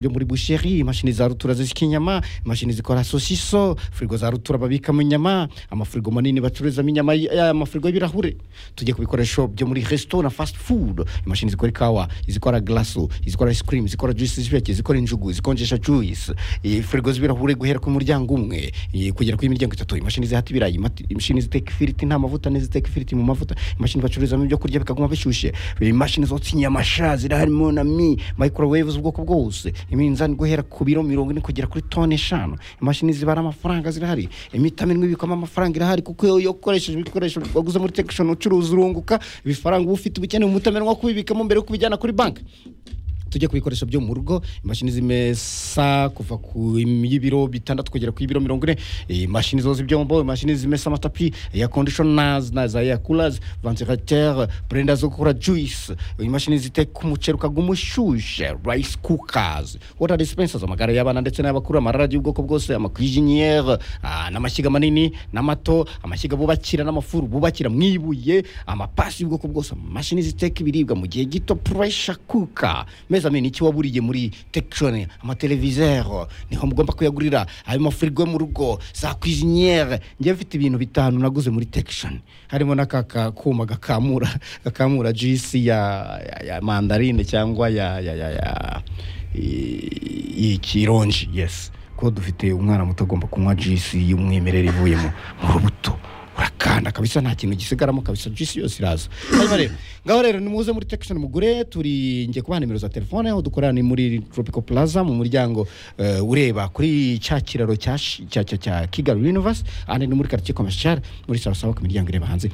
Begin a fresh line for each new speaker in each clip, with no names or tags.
byo muri busheri imashini za rutura zisya inyama imashini zikora sosiso firigo za rutura babikamo inyama amafirigo manini bacururizamo inyama ya- amafirigo y'ibirahure tujye ku bikoresho byo muri resitora fast food imashini zikora ikawa izikora glaso izikora ice cream izikora juice z'impeke izikora injugu zikonjesha juice eh, firigo z'ibirahure guhera ku muryango umwe eh, kugera ku y'imiryango itatu imashini zihata ibirayi imati- imashini ziteka ifiriti nta mavuta n'iziteka ifiriti mu mavuta imashini bacururizamo ibyo kurya bikaguma bishyushye imashini zotsa inyama sha ziri harimo na mi microwave z'ubwoko bwose iminzani guhera ku biro mirongo ine kugera kuri toni eshanu imashini zibara amafaranga zirahari imitamenwa ibikwamo amafaranga irahari kuko iyo iyo ukoresheje ibikoresho waguze muri tekishoni ucuruza urunguka ibifaranga uba ufite ubukeneye umutamenwa wo kubibikamo mbere yo kubijyana kuri banki tujye ku bikoresho byo mu rugo imashini zimesa kuva ku y'ibiro bitandatu kugera ku y'ibiro mirongo ine eh, imashini zoza ibyombo imashini zimesa amatapi ya conditioners na za yakulazi ventilateur brenda zo gukora juice imashini ziteka umuceri ukaguma ushushe rice cookers water dispensers amagare y'abana ndetse n'ay'abakuru amaradiyo y'ubwoko bwose amakwijiniyere n'amashyiga manini n'amato amashyiga bubakira n'amafuru bubakira mu ibuye amapasi y'ubwoko bwose amashini ziteka ibiribwa mu gihe gito puresha kuka meza mini icyo waburiye muri tekishoni amateleviziyo niho mugomba kuyagurira ayo mafirigo yo mu rugo za kwiziniyere njyewe mfite ibintu bitanu naguze muri tekishoni harimo n'aka ka- kuma gakamura gakamura jisi ya, ya, ya mandarine cyangwa ya, ya, ya, ya i- y'ikironji yes ko dufite umwana muto agomba kunywa jisi y'umwimerere ivuye mu mu rubuto urakanda kabisa nta kintu gisigaramo kabisa jisi yose iraza hanyuma rero ngaho rero nimuze muri tekishoni mugure turi ngiye kubaha nimero za telefone aho dukorera ni muri tropical plaza mu muryango eh, ureba kuri cya kiraro cya shi- cya cya- cya kigali universe ahandi ni muri quartier commercial muri sarasawa ku miryango ireba hanze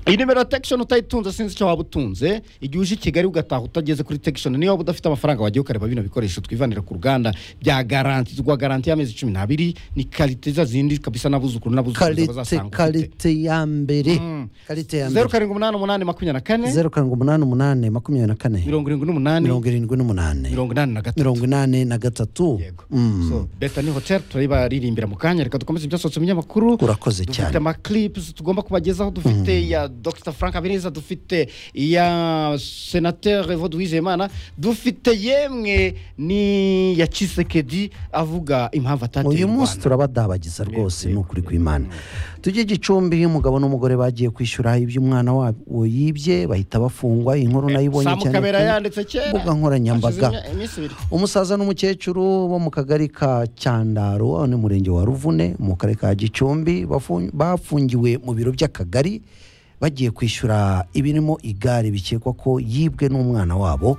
iyi nimero ya tekishoni utayitunze sinzi icyo waba utunze igihe uje i kigali ugataha utageze kuri tekishoni niyo waba udafite amafaranga wajya ukareba bino bikoresho twivanira ku ruganda bya garanti tugwa garanti y'amezi cumi n'abiri ni karite za zindi kabisa n'abuzukuru n'abuzukuru
karite
bazasanga ufite
karite ya mbere karite ya
zeru
mbere
karindwi umunani umunani makumyabiri na kane
zeru karindwi umunani umunani makumyabiri na kane
mirongo irindwi n'umunani
mirongo irindwi n'umunani
mirongo inani na gatatu
mirongo inani na gatatu
yego
Mm.
so beta ni hotel turayibaririmbira mu kanya reka dukomeze ibyasohotse mu binyamakuru
urakoze
dufite
cyane
amaclips tugomba kubagezaho dufite iya dr frank habineza dufite iya senateur evo duwizeyimana dufite yemwe ni ya kisekedi avuga impamvu atateye
uyu
u
munsi
Rwanda.
turabadabagiza rwose ni ukuri kw'imana tujye gicumbi umugabo n'umugore bagiye kwishyura iby'umwana wabo yibye bahita bafungwa iyi nkuru nayibonye
Sam
cyane
Kabera
ku
yanditse kera
mbuga nkoranyambaga
Hashize imya- iminsi ibiri.
umusaza n'umukecuru bo mu kagari ka cyandaro aho ni umurenge wa ruvune mu karere ka gicumbi bafu- bafungiwe mu biro by'akagari bagiye kwishyura ibirimo igare bikekwa ko yibwe n'umwana wabo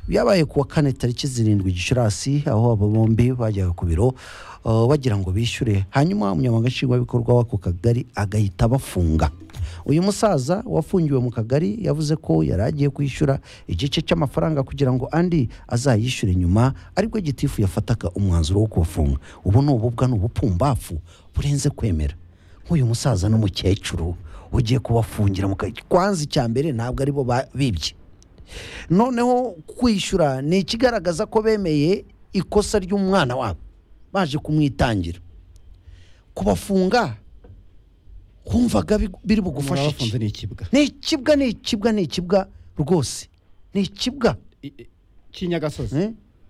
byabaye ku wa kane tariki zirindwi gicurasi aho aba bombi bajyaga ku biro uh, bagira ngo bishyure hanyuma umunyamabanga nshingwabikorwa w'ako kagari agahita abafunga uyu musaza wafungiwe mu kagari yavuze ko yari agiye kwishyura igice cy'amafaranga kugira ngo andi azayishyure nyuma aribwo gitifu yafataga umwanzuro wo kubafunga ubu ni ububwa ni ubupumbafu burenze kwemera nk'uyu musaza n'umukecuru ugiye kubafungira mu kagari kwanza icya mbere ntabwo ari bo ba- bibye noneho kwishyura ni ikigaragaza ko bemeye ikosa ry'umwana wabo baje kumwitangira kubafunga kumvaga bi- biri bugufasha iki
Murabafunze ni ikibwa
ni ikibwa ni ikibwa ni ikibwa rwose ni ikibwa
I- i- Cy'inyagasozi
eh?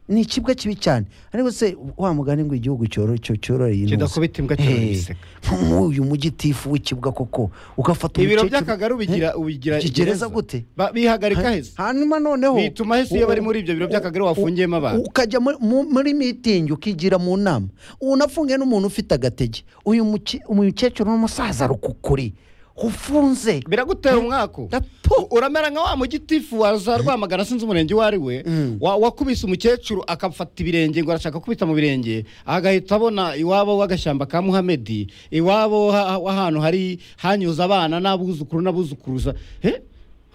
ni ikibwa kibi cyane ariko se wa mugani ngo igihugu cyoro- cyo- cyororeye intuza
kidakubita imbwa
Eh,
cyoroye isega
nk'uyu mugitifu w'ikibwa koko ugafata
ibiro
umukecuru-
by'akagari ubigira
Eh?
ubigira
gereza gute
Ba- bihagarika heza
hanyuma noneho
bituma hese iyo bari muri ibyo biro by'akagari wafungiyemo abantu
ukajya muri- mu- muri mitingi ukigira mu nama unafungiye n'umuntu ufite agatege uyu muke- umukecuru n'umusaza rukukuri ufunze
biragutera umwaku
Gato.
uramera nka wa mugitifu waza rwamagana sinzi umurenge uwo ari we
Mm.
wa- wakubise umukecuru akafata ibirenge ngo arashaka kubita mu birenge agahita abona iwabo w'agashyamba ka muhamedi iwabo ha- w'ahantu hari hanyuze abana n'abuzukuru n'abuzukuruza Eh,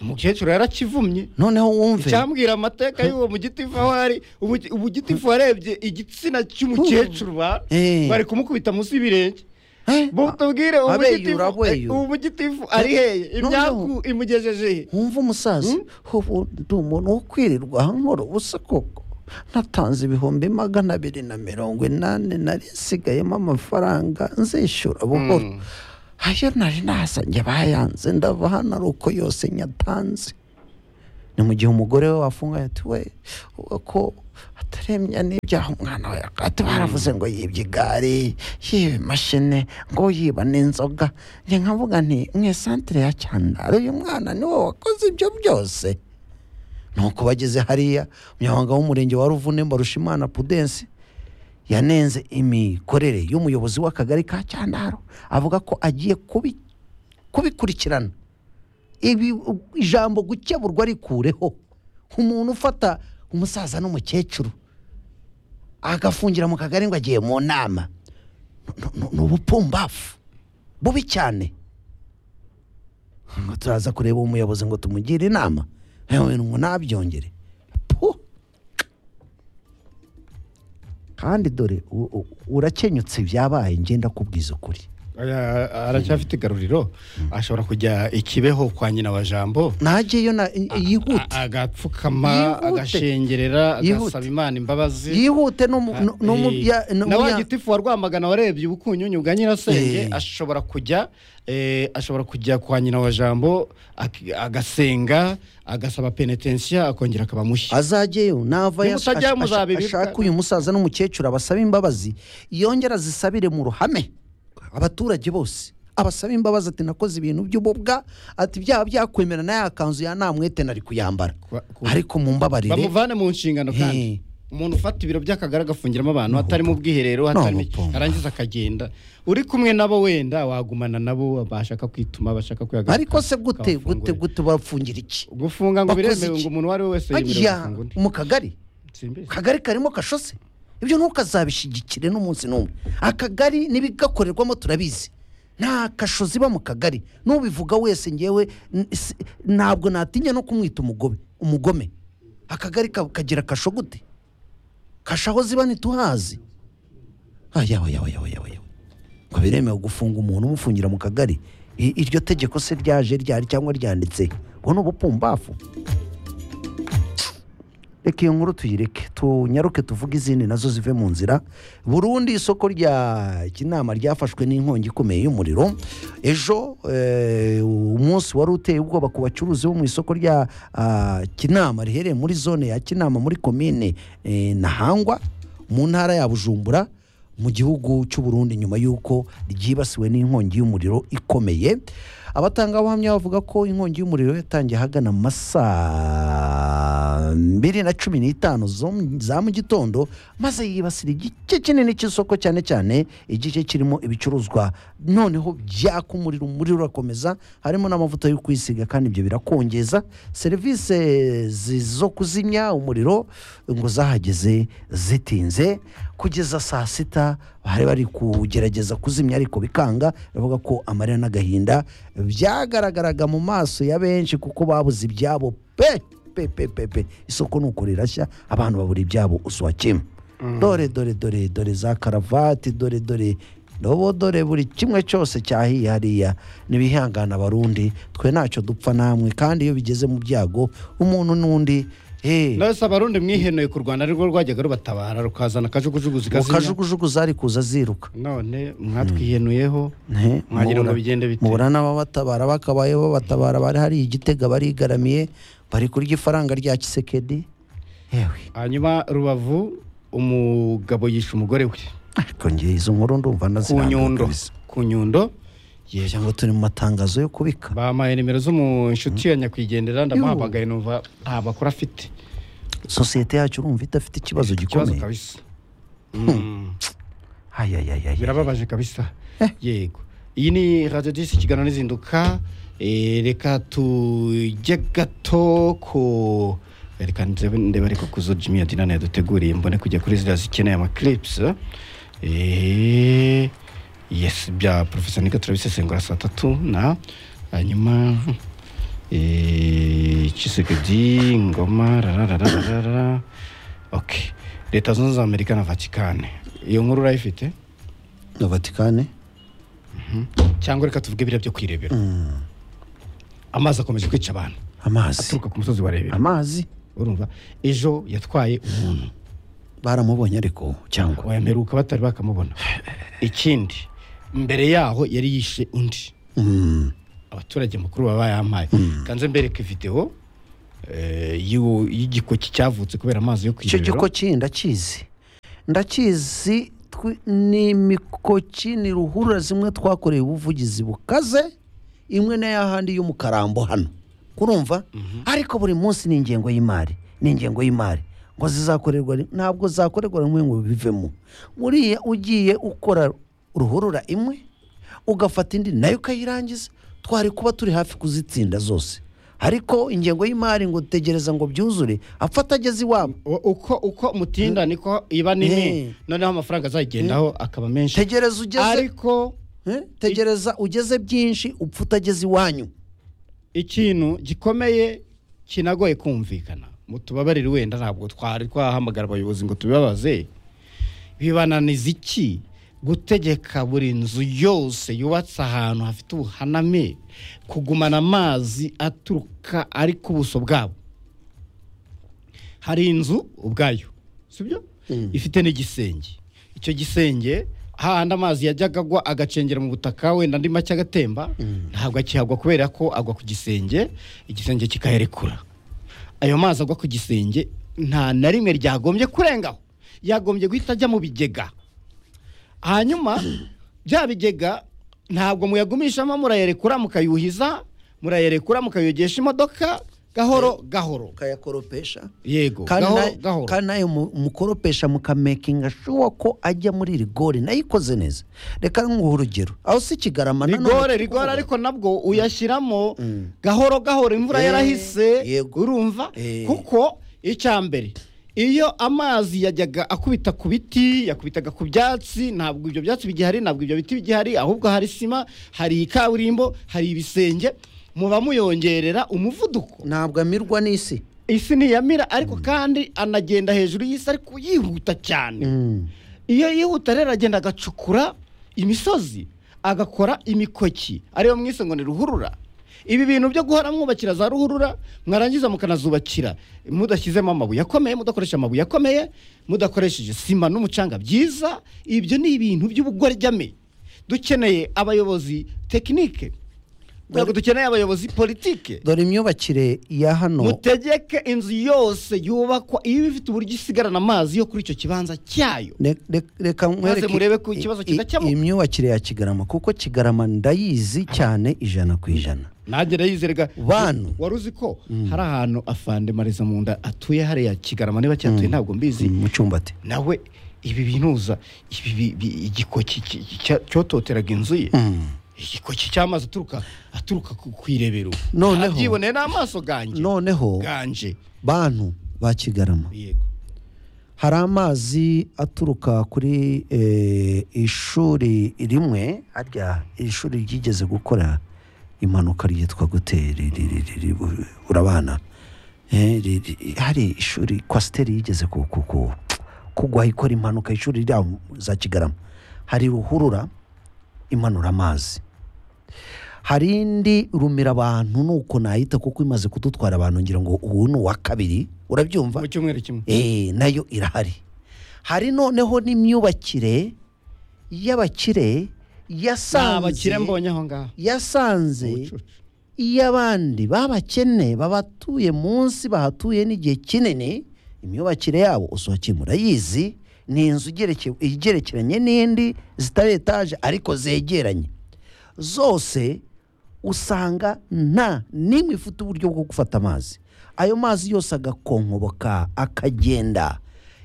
umukecuru yarakivumye
noneho wumve
cyambwira amateka y'uwo mugitifu aho ari ubu- umugitifu warebye igitsina cy'umukecuru ba
Eh.
bari kumukubita munsi y'ibirenge
Eh?
mutubwire uwo mugitifu-
abeyura, abeyura.
uwo mugitifu ari heye imyaku imugejeje he
wumve umusaza ubu ndi umuntu wo kwirirwa nkora ubusa koko natanze ibihumbi magana abiri na mirongo inani nari nsigayemo amafaranga nzishyura buhoro ayo nari nazanye bayanze ndava hano ari uko yose nyatanze ni mu gihe umugore we wafunganye ati we ko ataremya n'ibyaha umwana we ati baravuze ngo yibye igare yiba imashini ngo yiba n'inzoga njye nkavuga nti mu isantire ya cyandaro uyu mwana niwe wakoze ibyo byose nuko bageze hariya umunyamabanga w'umurenge wa ruvune mbarushimana pudensi yanenze imikorere y'umuyobozi w'akagari ka cyandaro avuga ko agiye kubi kubikurikirana ibi ijambo gukeburwa rikureho umuntu ufata umusaza n'umukecuru agafungira mu kagari ngo agiye mu nama Nu- nu- ni ubupumbafu bubi cyane ngo turaza kureba umuyobozi ngo tumugire inama yewe ngo nabyongere Puh! kandi dore u- u- urakenyutse byabaye ngenda kubwiza ukuri
Aya- aracyafite igaruriro ashobora kujya ikibeho kwa nyina wa jambo
najyeyo na- yihute
A- agapfukama
Yihute.
agashengerera
Yihute.
agasaba imana imbabazi
yihute no
na wa
mu
gitifu wa rwamagana warebye ubukunyunyu bwa nyirasenge
Eh.
ashobora kujya eh, ashobora kujya kwa nyina wa jambo ak- agasenga agasaba penetensiya akongera akaba mushya
azajyeyo nava yas-
Nimutajya
ash- ash-
muzabibika.
ashaka uyu musaza n'umukecuru abasaba imbabazi yongera azisabire mu ruhame abaturage bose abasaba imbabazi ati nakoze ibintu by'ububwa ati byaha byakwemera na ya kanzu ya nta mwete nari kuyambara
Kwa- ku-
ariko mumbabarire
bamuvane mu nshingano
Eh.
kandi umuntu ufata ibiro by'akagari agafungiramo abantu atari mu bwiherero
No,
atarimo
Pumba.
arangiza akagenda uri kumwe nabo wenda wagumana nabo bashaka kwituma bashaka kwihagarika
ariko se gute gute
akawufungurira.
gute bafungira iki
gufunga ngo
Bakoze
biremewe
iki?
ngo umuntu uwo ari we wese yemerewe
Ajya
gufunga undi
mu kagari
simbizi
akagari karimo kashose ibyo ntukazabishigikire n'umunsi n'umwe akagari n'ibigakorerwamo turabizi nta kashozi iba mu kagari n'ubivuga wese ngewe n- si- ntabwo natinya no kumwita umugobe umugome akagari ka- kagira kasho gute kasha aho ziba ntituhazi ayawe yawe yawe yawe yawe ngo biremewe gufunga umuntu umufungira mu kagari I- iryo tegeko se ryaje ryari cyangwa ryanditse ubu ni ubupumbafu reka iyo nkuru tuyireke tunyaruke tuvuge izindi nazo zive mu nzira burundu isoko rya kinama ryafashwe n'inkongi ikomeye y'umuriro ejo eh, umunsi wari uteye ubwoba ku bacuruzi bo mu isoko rya ah, kinama riherereye muri zone ya kinama muri komine eh, nahangwa mu ntara ya bujumbura mu gihugu cy'u Burundi nyuma y'uko ryibasiwe n'inkongi y'umuriro ikomeye abatangabuhamya bavuga ko inkongi y'umuriro yatangiye ahagana mu masaa mbiri na cumi n'itanu zo mu- za mu gitondo maze yibasira igice kinini cy'isoko cyane cyane igice kirimo ibicuruzwa noneho byaka umuriro umuriro urakomeza harimo n'amavuta yo kwisiga kandi ibyo birakongeza serivisi zi- zo kuzimya umuriro ngo zahageze zitinze kugeza saa sita bari bari kugerageza kuzimya ariko bikanga bavuga ko amarira n'agahinda byagaragaraga mu maso ya benshi kuko babuze ibyabo pe pe pe pe pe isoko ni uko rirashya abantu babura ibyabo uswa kimwe dore dore dore dore za karavati dore dore ndobo dore buri kimwe cyose cyahiye hariya n'ibihangana abarundi twe ntacyo dupfa namwe kandi iyo bigeze mu byago umuntu n'undi hey,
ndabese abarundi mwihenuye ku rwanda arirwo rwajyaga rubatabara rukazana akajugujugu zigazimya
ukajugujugu zari kuza ziruka
none mwatwihenuyeho
He,
mwagira ngo
mubura-
bigende bite
mubura n'ababatabara bakabaye babatabara bari hari igitega barigaramiye bari kurya ifaranga rya kisekedi yewe
hanyuma rubavu umugabo yishe umugore we
ariko ngewe izo nkuru ndumva
ku nyundo
nazirambuye
ku nyundo
ngo turi mu matangazo yo kubika
bampaye nimero zo mu inshuti ya nyakwigendera ndamuhamagaye numva nta makuru afite
sosiyete yacu urumva idafite ikibazo
ikibazo
gikomeye
kabisa Mm,
ayayayayaye
birababaje kabisa yego iyi ni radiyo disi ikiganiro n'izinduka Eh, reka tujye gato ku reka ndebe ndebe ariko ku zo jimmy yadinana yaduteguriye mbone kujya kuri ziriya zikeneye amakiripsi yesi bya porofesa nika turabisesengura saa tatu na hanyuma eh, chisekedi ngoma rararararara okay leta zunze ubumwe za amerika na vatikane iyo nkuru urayifite
na vatikani
cyangwa reka tuvuge biriya byo kwirebera amazi akomeje kwica abantu
amazi
aturuka ku musozi wa rebera
amazi
urumva ejo yatwaye umuntu
baramubonye ariko cyangwa
wayamperuka batari bakamubona ikindi mbere yaho yari yishe undi
Mm.
abaturage mukuru baba bayampaye kanze mbereka video eh, y'u- y'igikoki cyavutse kubera amazi yo ku
icyo
irerero
gikoki ndakizi ndakizi twi- ni imikoki ni ruhurura zimwe twakoreye ubuvugizi bukaze imwe n'ayahandi yo mu karambo hano kurumva ariko buri munsi ni ingengo y'imari ni ingengo y'imari ngo zizakorerwa ri- ntabwo zakorerwa rimwe ngo bivemo uriya ugiye ukora ruhurura imwe ugafata indi nayo ukayirangiza twari kuba turi hafi kuzitsinda zose ariko ingengo y'imari ngo tegereza ngo byuzure apfa atageze iwabo
Wa- uko uko mutinda niko iba nini
Eh.
noneho amafaranga azayigendaho akaba menshi
tegereza ugeze
ariko
Eh? tegereza ugeze byinshi upfa utageze iwanyu
ikintu gikomeye kinagoye kumvikana mutubabarire wenda ntabwo twari twahamagara abayobozi ngo tubibabaze bibananiza iki gutegeka buri nzu yose yubatse ahantu hafite ubuhaname kugumana amazi aturuka ari ku buso bwabo hari inzu ubwayo sibyo
Mm.
ifite n'igisenge icyo gisenge hahandi amazi yajyaga agwa agacengera mu butaka wenda andi make agatemba ntabwo akihagwa kubera ko agwa ku gisenge igisenge kikayarekura ayo mazi agwa ku gisenge nta na rimwe ryagombye kurengaho yagombye guhita ajya mu bigega hanyuma bya bigega ntabwo muyagumishamo murayerekura mukayuhiza murayerekura mukayogesha imodoka gahoro gahoro
ukayakoropesha
yego
kandi
gahoro
na-
gahoro
kandi nayo mu- mukoropesha mukamekinga shuwa ko ajya muri rigori nayo ikoze neza reka nguhe urugero aho si kigarama na none
rigore
turi
rigore
kuvuga.
ariko nabwo uyashyiramo
Mm.
gahoro gahoro imvura
Eh,
yarahise
yego.
urumva
Eh.
kuko icya mbere iyo amazi yajyaga akubita ku biti yakubitaga ku byatsi ntabwo ibyo byatsi bigihari ntabwo ibyo biti bigihari ahubwo hari sima hari kaburimbo hari ibisenge muba muyongerera umuvuduko
ntabwo amirwa n'isi
isi ntiyamira ariko kandi anagenda hejuru y'isi ariko yihuta cyane
Mm.
iyo yihuta rero agenda agacukura imisozi agakora imikoki ariyo mwise ngo ni ruhurura ibi bintu byo guhora mwubakira za ruhurura mwarangiza mukanazubakira mudashyizemo amabuye akomeye mudakoresha amabuye akomeye mudakoresheje sima n'umucanga byiza ibyo ni ibintu by'ubugorjyame dukeneye abayobozi tekinike ntabwo dukeneye abayobozi politike
dore imyubakire ya hano
mutegeke inzu yose yubakwa iyo iba ifite uburyo isigarana amazi yo kuri icyo kibanza cyayo
Ne- re- reka nkwereke
murebe ko ikibazo
i-
kidakemuka.
i- imyubakire ya kigarama kuko kigarama ndayizi cyane ijana ku ijana
nanjye ndayizerega
Bantu.
wari uzi ko hari ahantu afande mariza mu nda atuye hariya kigarama niba cyatuye ntabwo mbizi
mu cyumbati
nawe ibi binuza ibi bi- bi- igikoki ki- ki- cya- cyototeraga inzu ye
Mm.
igikoki cy'amazi aturuka aturuka ku ku irebero
Noneho-
abyiboneye n'amaso ganjye
noneho
ganje
bantu ba kigarama
yego
hari amazi aturuka kuri eh, ishuri rimwe harya ishuri ryigeze gukora impanuka ryitwa gute ri- ri- ri- ri- ri- bu- burabana Eh, ri- ri- hari ishuri kwasiteri yigeze ku- ku- ku- kugwa ikora impanuka ishuri ryabo za kigarama hari ruhurura imanura amazi hari indi rumira abantu nuko nayita kuko imaze kudutwara abantu ngira ngo ubu ni uwa kabiri urabyumva
mu cyumweru kimwe
Eh, nayo irahari hari noneho n'imyubakire y'abakire
nta
yasanze
bakire mbonye aho ngaho
yasanze
Ubucucu.
iy'abandi b'abakene babatuye munsi bahatuye n'igihe kinini imyubakire yabo usohokeye murayizi ni inzu igereke- igerekeranye n'indi zitari etaje ariko zegeranye zose usanga nta n'imwe ifite uburyo bwo gufata amazi ayo mazi yose agakonkoboka akagenda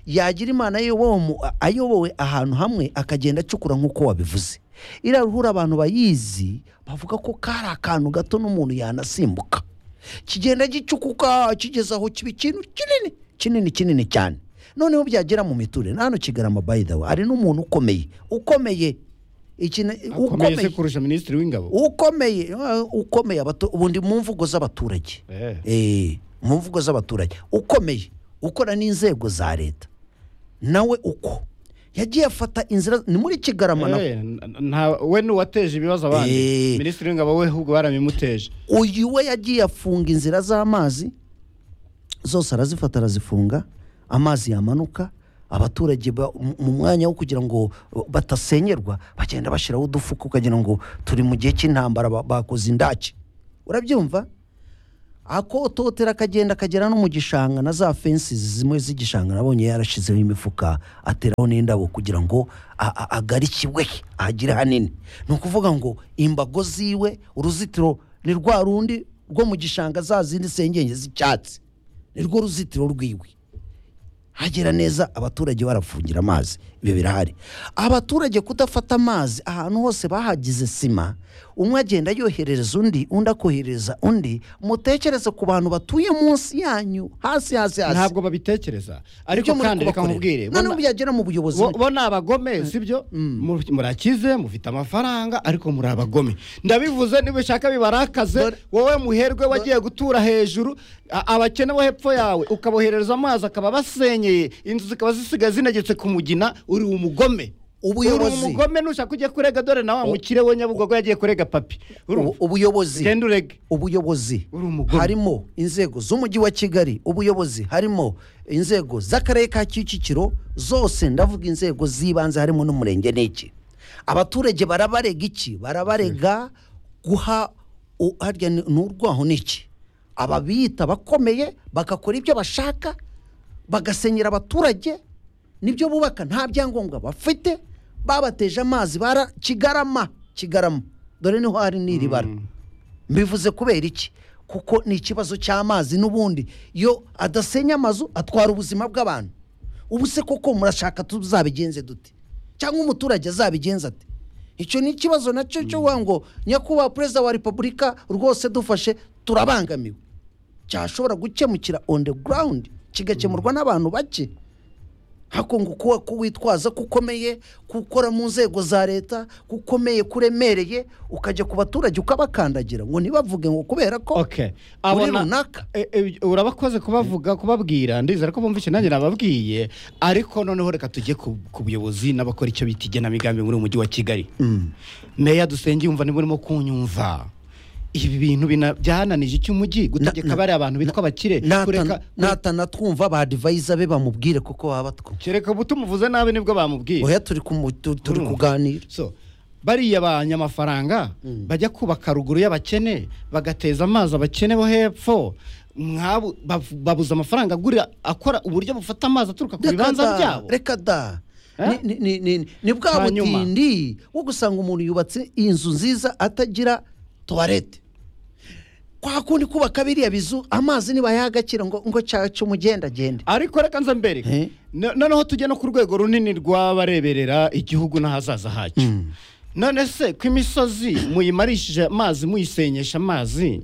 yagira imana ayobowe mu- ayobowe ahantu hamwe akagenda acukura nk'uko wabivuze iriya ruhura abantu bayizi bavuga ko kari akantu gato n'umuntu yanasimbuka kigenda gicukuka kigeze aho kiba ikintu kinini kinini kinini cyane noneho byagera mu miturire nta hano kigarama by the way hari n'umuntu ukomeye ukomeye ikina-
akomeye se kurusha minisitiri w'ingabo
ukomeye eh, ukomeye abato- ubundi mu mvugo z'abaturage
Eh.
Eh, mu mvugo z'abaturage ukomeye ukora n'inzego za leta nawe uko yagiye afata inzira ni muri kigarama naho
Eh, n- nta- we ni uwateje ibibazo abandi
Eh.
minisitiri w'ingabo we ahubwo barabimuteje
uyu we yagiye afunga inzira z'amazi zose arazifata arazifunga amazi yamanuka abaturage ba- mu- mu mwanya wo kugira ngo batasenyerwa bagenda bashyiraho udufuka ukagira ngo turi mu gihe cy'intambara ba- bakoze indake urabyumva akototera akagenda akagera no mu gishanga na za fensi zimwe z'igishanga nabonye yarashyizeho imifuka ateraho n'indabo kugira ngo a- a- agarikirwe ahagire hanini ni ukuvuga ngo imbago ziwe uruzitiro ni rwa rundi rwo mu gishanga za zindi sengenge z'icyatsi ni rwo ruzitiro rwiwe hagera neza abaturage barafungira amazi ibyo birahari abaturage kudafata amazi ahantu hose bahagize sima umwe agenda yoherereza undi undi akoherereza undi mutekereze ku bantu batuye munsi yanyu hasi hasi hasi
ntabwo babitekereza
Ibyo
ariko
muri
kandi reka
kubakorera.
nkubwire
none
bona-
byagera mu buyobozi
bo bo ni abagome sibyo Mu- murakize mufite amafaranga ariko muri abagome ndabivuze niba ushaka bibarakaze
Dore-
wowe muherwe wagiye gutura hejuru a- abakene bo hepfo yawe ukaboherereza amazi akaba basenyeye inzu zikaba zisigaye zinegetse ku mugina uri umugome
Ubuyobozi.
uri umugome nushaka ujya kurega dore na wa mukire we nyabugogo yagiye kurega papi Urumva?
Ubu- ubuyobozi
genda urege
ubuyobozi
Uri umugome.
harimo inzego z'umujyi wa kigali ubuyobozi harimo inzego z'akarere ka kicukiro zose ndavuga inzego z'ibanze harimo n'umurenge n'iki abaturage barabarega iki barabarega guha u- harya ni- ni urwaho n'iki ababita bakomeye bagakora ibyo bashaka bagasenyera abaturage nibyo bubaka nta byangombwa bafite babateje amazi bara kigarama kigarama dore niho hari n'iri bara mbivuze kubera iki kuko ni ikibazo cy'amazi n'ubundi iyo adasenya amazu atwara ubuzima bw'abantu ubu se koko murashaka tuzabigenze dute cyangwa umuturage azabigenza ate icyo ni ikibazo nacyo cyo kuvuga ngo nyakubahwa perezida wa repubulika rwose dufashe turabangamiwe cyashobora gukemukira on the ground kigakemurwa n'abantu bake hako ngo kuba kuwitwaza kukomeye gukora mu nzego za leta kukomeye kuremereye ukajya ku baturage ukabakandagira ngo ntibavuge ngo kubera ko
okay
muri
Abona-
runaka
E- e, urabakoze kubavuga kubabwira ndizera ko bumva icyo nanjye nababwiye ariko noneho reka tujye ku ku buyobozi n'abakora icyo bita igenamigambi muri uyu mujyi wa kigali meya dusenge yumva niba urimo kunyumva ibi bintu bina- byananije iki umujyi gutegeka
na-
bariya abantu bitwa abakire kureka
natanatwumva ba divayiza be bamubwire kuko baba batwumva
kereka ubutumuvuze nabi nibwo bamubwiye
oya turi kumu- tu- turi
Urumva?
kuganira
so bariya banyamafaranga bajya kubaka ruguru y'abakene bagateza amazi abakene bo hepfo mwabo bav- babuze amafaranga agurira akora uburyo bufata amazi aturuka ku
Reka
bibanza
da,
byabo
reka da
Eh?
Ni- ni- ni- ni- ni bwa
Hanyuma.
butindi bwo gusanga umuntu yubatse inzu nziza atagira tuwarete kwa kundi kubaka biriya bizu amazi ntibayagakira ngo ngo cyacu mugenda agende
ariko reka nze
Eh?
mbere noneho tujye no ku rwego runini rw'abareberera igihugu n'ahazaza hacyo none se ko imisozi muyimarishije amazi muyisenyesha amazi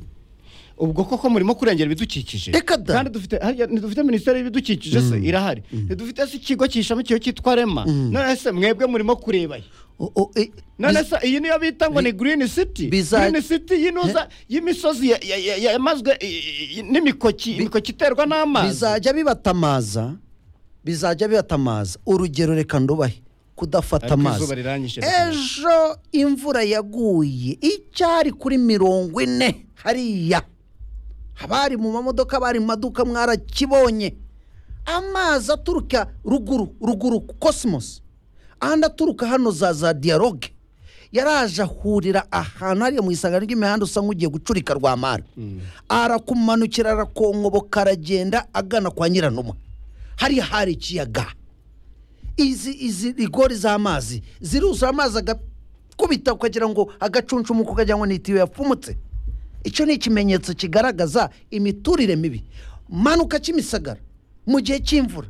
ubwo koko murimo kurengera ibidukikije
Reka da.
kandi dufite harya ntidufite minisiteri y'ibidukikije se irahari ntidufite se ikigo cyishamikiyeho cyitwa rema none se mwebwe murimo kureba he?
O- o- e-
none
bis-
se iyi niyo bita ngo ni green city
biza-
green city y'inuza y'imisozi ya- ya- ya- yamazwe i- i- i- n'imikoki imikoki iterwa n'amazi
bizajya bibatamaza bizajya bibatamaza urugero reka ndubahe kudafata
Ariko
amazi
izuba riranyishe reka ndubahe.
ejo imvura yaguye icyari kuri mirongo ine hariya abari mu mamodoka abari mu maduka mwarakibonye amazi aturuka ruguru ruguru cosmos andi aturuka hano za za dialogue yaraje ahurira ahantu hariya mu isangano ry'imihanda usa nk'ugiye gucurika rwamara arakumanukira arakonkoboka aragenda agana kwa nyiranuma hariya hari ikiyaga izi izi rigori z'amazi ziruzura amazi agakubita ukagira ngo agacuncumuka ukagira ngo ni itiyo yapfumutse icyo ni ikimenyetso kigaragaza imiturire mibi manuka kimisagara mu gihe cy'imvura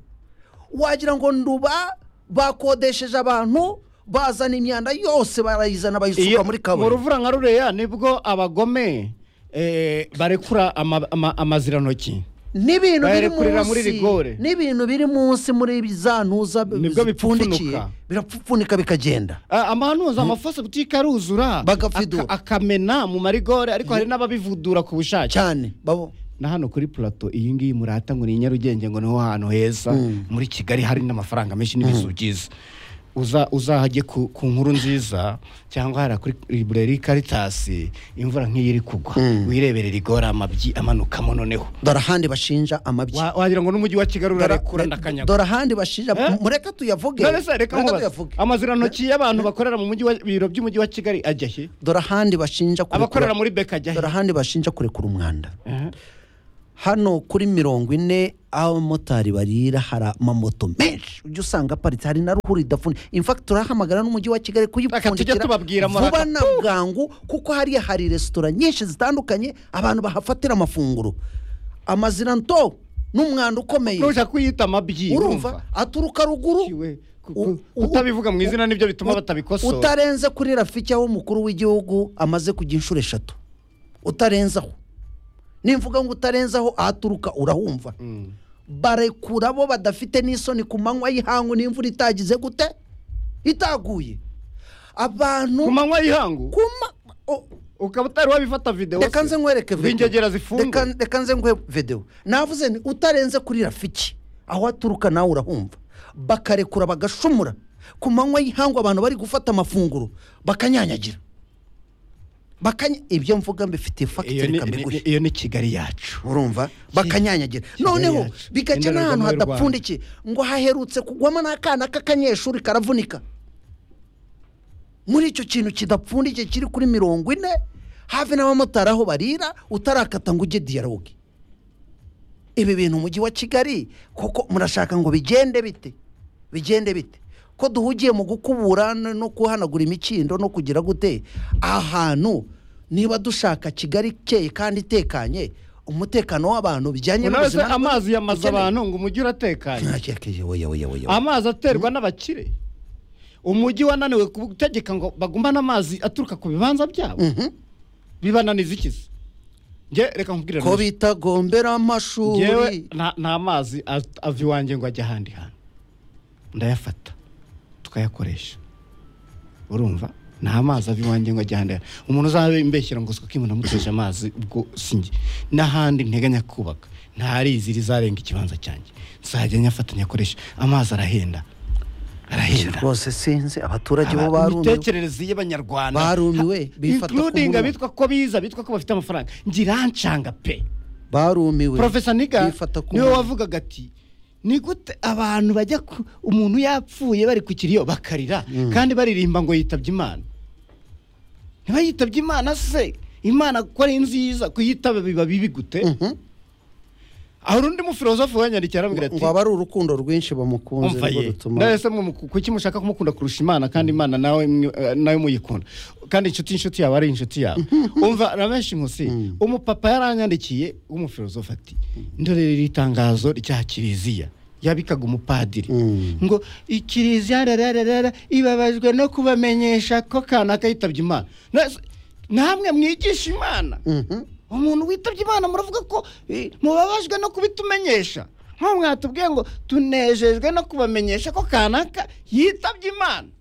wagira ngo nduba bakodesheje abantu bazana imyanda yose barayizana bayisuka
Iyo-
muri
Mu
kaburimbo
ruvura nka ruriya nibwo abagome eh, barekura ama- ama- amazirantoki
ni ibintu biri
bayarekurira muri
munsi
rigore.
ni ibintu biri munsi muri za ntuza
Nibwo
zipfundikiye
bipfunuka.
birapfunika bikagenda
Ah, amahanuza amafosa butike aruzura
Bagafidura.
aka- akamena mu marigore ariko hari n'ababivudura ku bushake
cyane babo
na hano kuri plato iyi ngiyi murata ngo ni i nyarugenge ngo niho hantu heza muri kigali hari n'amafaranga menshi n'ibizu byiza Uza- uzahajye ku, ku nkuru nziza cyangwa hariya kuri libreri karitasi imvura nk'iyi iri kugwa wirebere rigora amabyi amanukamo noneho
dore ahandi bashinja amabyi
Wa- wagira ngo n'umujyi wa kigali
Dore-
urarekura ndakanyaga
dore ahandi bashinja
Eh?
mureka tuyavuge
none se reka nkubaze
tuyavuge
amazirantoki y'abantu bakorera mu mujyi wa biro by'umujyi wa kigali ajya he
dore ahandi bashinja kurekura-
abakorera muri beka ajya he
dore ahandi bashinja kurekura umwanda
Aha.
hano kuri mirongo ine aho abamotari barira hari amamoto menshi ujya usanga aparitse hari na ruhuri idafuni infakiti turahamagara n'umujyi wa kigali
Reka tujye
kuyipfundikira
tubabwira muraka,
vuba na
puh!
bwangu kuko hariya hari resitora nyinshi zitandukanye abantu bahafatira amafunguro amazina nto n'umwanda ukomeye
nujya kuyita amabyi
urumva aturuka ruguru
Kiwe, ku-
U-
ku-
u-
utabivuga mu izina nibyo bituma
u-
batabikosora
utarenze kuri rafiki aho umukuru w'igihugu amaze kujya inshuro eshatu utarenzaho nimvuga ngo utarenzaho ahaturuka urahumva
Mm.
barekura bo badafite n'isoni ku manywa y'ihangu n'imvura itagize gute itaguye abantu
ku manywa y'ihangu
ku ma- o-
ukaba utari wabifata videwo
reka nze nkwereke video.
ingegera zifunze
Reka- reka nze nkwe videwo navuze ni utarenze kuri rafiki aho aturuka nawe urahumva bakarekura bagashumura ku manywa y'ihangu abantu bari gufata amafunguro bakanyanyagira Bakanya- ibyo mvuga mbifitiye
iyo
fagitire
ni-
kamiguye
ni- iyo ni kigali yacu
urumva bakanyanyagira noneho
yacu,
bigaca n'ahantu
indorerwamo y'u Rwanda.
hadapfundikiye ngo haherutse kugwamo n'akana k'akanyeshuri karavunika muri icyo kintu kidapfundikiye kiri kuri mirongo ine hafi n'abamotari aho barira utarakata ngo ujye diyaroge ibi bintu umujyi wa kigali kuko murashaka ngo bigende bite bigende bite ko duhugiye mu gukubura no no guhanagura imikindo no kugira gute ahantu niba dushaka kigali ikeye kandi itekanye umutekano w'abantu bijyanye
nawe se
n'ubuzima
amazi yamaze
ukeneye.
abantu ngo umujyi uratekanye
Ntakekeje, oya, oya, oya, oya.
amazi aterwa n'abakire umujyi wananiwe gutegeka ngo bagumane amazi aturuka ku bibanza byabo
Mhm.
bibananiza ikizi nge reka nkubwire
ko
neza.
bitagombera
Ngewe
amashuri
nta- nta mazi a- ava iwanjye ngo ajye ahandi hantu ndayafata tukayakoresha urumva nta mazi ava iwanjye ngo ajye ahandi hantu umuntu uzaba imbeshyira ngo siko kimwe namuteje amazi ubwo sinjye n'ahandi nteganya kubaka ntarizira izarenga ikibanza cyanjye nzajya nyafata nyakoresha amazi arahenda arahenda
rwose sinzi abaturage bo
Aba-
barumiwe
imitekerereze y'abanyarwanda
Barumiwe,
Ha-
bifata ku
including
munwa.
abitwa ko biza abitwa ko bafite amafaranga ngiranshanga pe
barumiwe
profesa niga
bifata ku
niwe
munwa.
wavugaga ati ni gute abantu bajya ku umuntu yapfuye bari ku kiriyo bakarira kandi baririmba ngo yitabye imana niba yitabye imana se imana ko ari nziza kuyitaba biba bibi gute
Mhm.
hari undi mufilozofe wanyandikiye arambwira ati
ngo aba ari urukundo rwinshi bamukunze
umva
nirwo
ye
rutuma
ndabese kuki mushaka kumukunda kurusha imana kandi imana nawe mwe- eh, nawe muyikunda kandi inshuti inshuti yawe ari inshuti yawe umva na benshi nkusi umupapa yaranyandikiye w'umufilozofe ati ndorera itangazo rya kiliziya yabikaga umupadiri
Mm.
ngo ikiliziya rararara ibabajwe no kubamenyesha ko kanaka yitabye imana Na- namwe mwigisha imana
Mhm.
umuntu witabye imana muravuga ko eh, mubabajwe no kubitumenyesha nko mwatubwiye ngo tunejejwe no kubamenyesha ko kanaka yitabye imana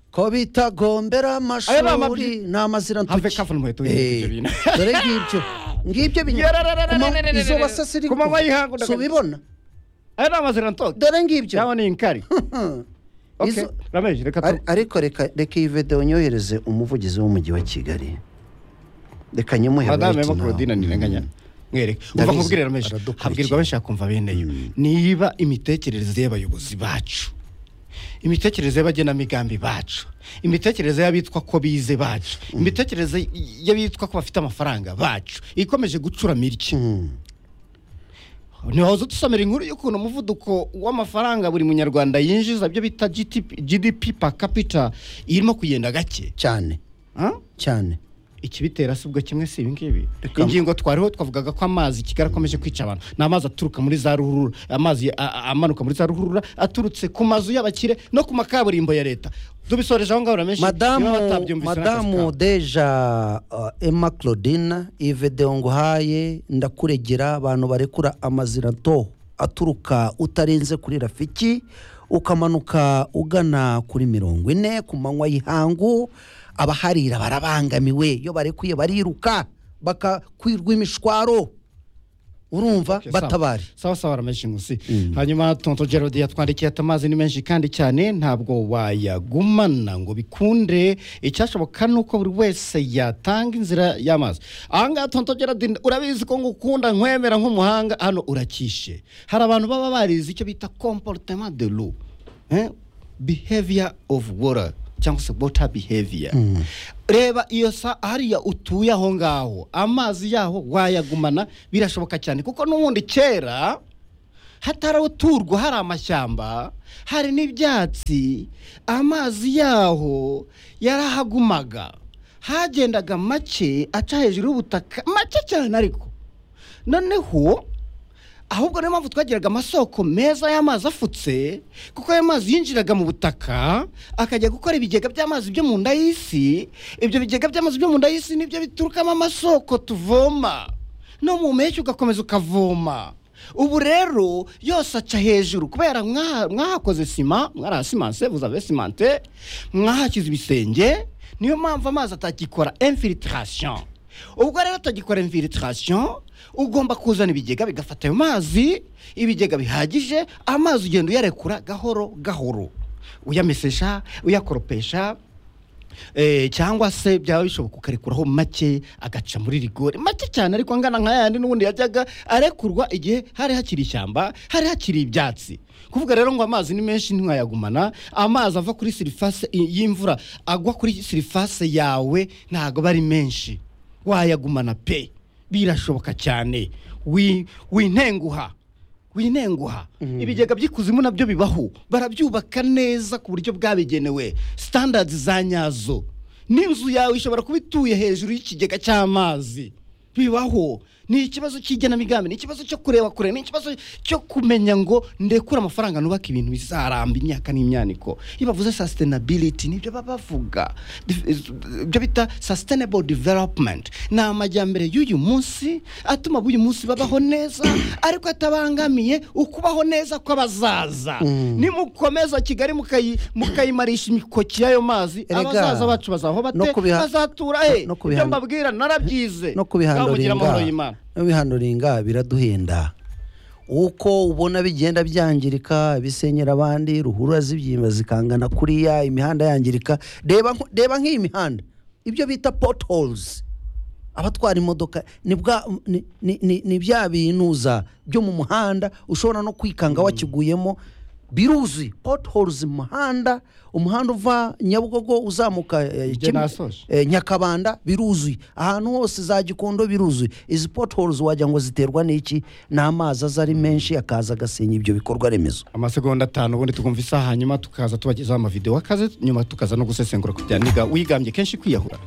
ko bitagombera
Aya ni amabyi-
amashuri ni amazina
Have
ntuki
careful muheto
Eh,
ibyo bintu.
dore ngibyo ngibyo
Yarararararararara.
izo basasi
Ku manywa y'ihangu ndakajya-
subibona
aya ni amazina ntoki
dore ngibyo
cyangwa ni inkari
Hmm.
Okay,
Izo-
rameje reka tu-
Ar- ariko reka reka iyi videwo nyohereze umuvugizi w'umujyi wa kigali reka nyimuhe
madame
right
mo
now.
Claudine ntirenganya mwereke uva
Ndabizi,
nkubwire rameje
aradukurikiye.
habwirwa benshi bakumva beneyo niba imitekerereze y'abayobozi bacu imitekerereze y'abagenamigambi bacu imitekerereze y'abitwa ko bize bacu imitekerereze y'abitwa ko bafite amafaranga bacu ikomeje gucurama iki
Hmm.
ntiwahoze dusomera inkuru y'ukuntu umuvuduko w'amafaranga buri munyarwanda yinjiza byo bita GDP gdp per capita irimo kugenda gake
cyane
Ah?
cyane
ikibitera si ubwo kimwe si ibi ngibi
Reka-
ingingo twariho twavugaga ko amazi kigali akomeje kwica abantu ni amazi aturuka muri za ruhurura amazi a- a- amanuka muri za ruhurura aturutse ku mazu y'abakire no ku makaburimbo ya leta dubisoreje aho ngaho ramenshi
madamu madamu deja uh, emma claudine iyi videwo nguhaye ndakuregera abantu barekura amazina to aturuka utarenze kuri rafiki ukamanuka ugana kuri mirongo ine ku manywa y'ihangu abaharira barabangamiwe iyo barekuye bariruka bakakwirwa imishwaro urumva batabare
sawa sawa ramenshi nkusi hanyuma tonto gerard yatwandikiye ati amazi ni menshi kandi cyane ntabwo wayagumana ngo bikunde icyashoboka ni uko buri wese yatanga inzira y'amazi aha ngaha tonto gerard urabizi ko ngukunda nkwemera nk'umuhanga hano urakishe hari abantu baba barize icyo bita comportement de l'eau eh? behavior of water cyangwa se water behavior reba iyo sa hariya utuye aho ngaho amazi yaho wayagumana birashoboka cyane kuko n'ubundi kera hataraturwa hari amashyamba hari n'ibyatsi amazi yaho yarahagumaga hagendaga make aca hejuru y'ubutaka make cyane ariko noneho ahubwo niyo mpamvu twagiraga amasoko meza y'amazi afutse kuko ayo mazi yinjiraga mu butaka akajya gukora ibigega by'amazi byo mu nda y'isi ibyo bigega by'amazi byo mu nda y'isi nibyo biturukamo amasoko tuvoma no mu mpeshyi ugakomeza ukavoma ubu rero yose aca hejuru kubera mwaha- mwahakoze sima mwarahasimanse buzabesimante mwahashyize ibisenge niyo mpamvu amazi atakikora infiltration ubwo rero atagikora infiltration ugomba kuzana ibigega bigafata ayo mazi ibigega bihagije amazi ugenda uyarekura gahoro gahoro uyamesesha uyakoropesha Eh, cyangwa se byaba bishoboka ukarekuraho make agaca muri rigore make cyane ariko angana nka yandi n'ubundi yajyaga arekurwa igihe hari hakiri ishyamba hari hakiri ibyatsi kuvuga rero ngo amazi ni menshi ntiwayagumana amazi ava kuri sirifase i- y'imvura agwa kuri sirifase yawe ntabwo aba ari menshi wayagumana pe birashoboka cyane Wi- wintenguha winenguha ibigega by'ikuzimu nabyo bibaho barabyubaka neza ku buryo bwabigenewe sitandadi za nyazo n'inzu yawe ishobora kuba ituye hejuru y'ikigega cy'amazi bibaho ni ikibazo cy'igenamigambi ni ikibazo cyo kureba kure ni ikibazo cyo kumenya ngo ndekure amafaranga nubaka ibintu bizaramba imyaka n'imyaniko iyo bavuze sasitenabiliti nibyo baba bavuga Dif- ibyo bita sustainable development ni amajyambere y'uyu munsi atuma ab'uyu munsi babaho neza ariko atabangamiye ukubaho neza kw'abazaza nimukomeza kigali mukayi- mukayimarisha imikoki y'ayo mazi
Erega,
abazaza bacu bazaho bate
no kubiha-
bazatura he
no kubiha-
ibyo mbabwira narabyize
no
Kamugira amahoro
kubihanduringa
y'Imana.
no bihanduringa biraduhenda uko ubona bigenda byangirika bisenyera abandi ruhurura zibyimba zikangana kuriya imihanda yangirika reba nk- reba nk'iyi mihanda ibyo bita potholes abatwara imodoka ni bwa ni- ni- ni- ni bya binuza byo mu muhanda ushobora no kwikanga wakiguyemo biruzi potholes mu muhanda umuhanda uva nyabugogo uzamuka eh,
Ibyo
Kimwe-
nasoje.
eh, nyakabanda biruzuye ahantu hose za gikondo biruzuye izi potholes wagira ngo ziterwa n'iki ni amazi aza ari menshi akaza agasenya ibyo bikorwa remezo
amasegonda atanu ubundi tukumva isaha hanyuma tukaza tubagezaho amavidewo akaze nyuma tukaza no gusesengura kugira niga wigambye kenshi kwiyahura